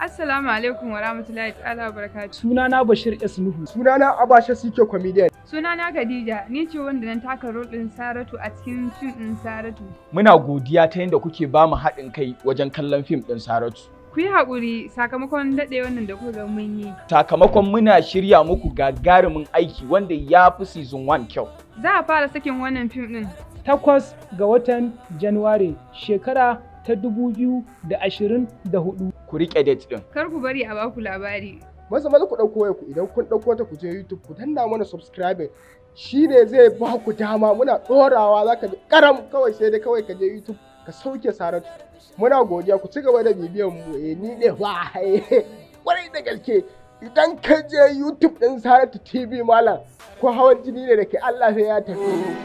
Assalamu alaikum wa rahmatullahi ta'ala wa barakatuh. Sunana Bashir S. Nuhu. Sunana Abasha Sike Comedian. Sunana Khadija, ni ce wanda na taka rol ɗin Saratu a cikin fim ɗin Saratu. Muna godiya ta yadda kuke ba mu haɗin kai wajen kallon fim ɗin Saratu. Ku yi haƙuri sakamakon daɗe wannan da kuka mun yi. Sakamakon muna shirya muku gagarumin aiki wanda ya fi season 1 kyau. Za a fara sakin wannan fim ɗin. Takwas ga watan Januwari shekara ta dubu biyu da ashirin da hudu. Ku riƙe date ɗin. Kar ku bari a baku labari. Maza maza ku ɗauko wayar ku idan kun ɗauko ta ku je YouTube ku danna mana subscribing shi ne zai ba ku dama muna ɗorawa za ka ji karam kawai sai dai kawai ka je YouTube ka sauke Saratu. Muna godiya ku ci gaba da bibiyan mu eh ni ne ba kwarai da gaske idan ka je YouTube ɗin Saratu TV malam ko hawan jini ne da ke Allah sai ya tafi.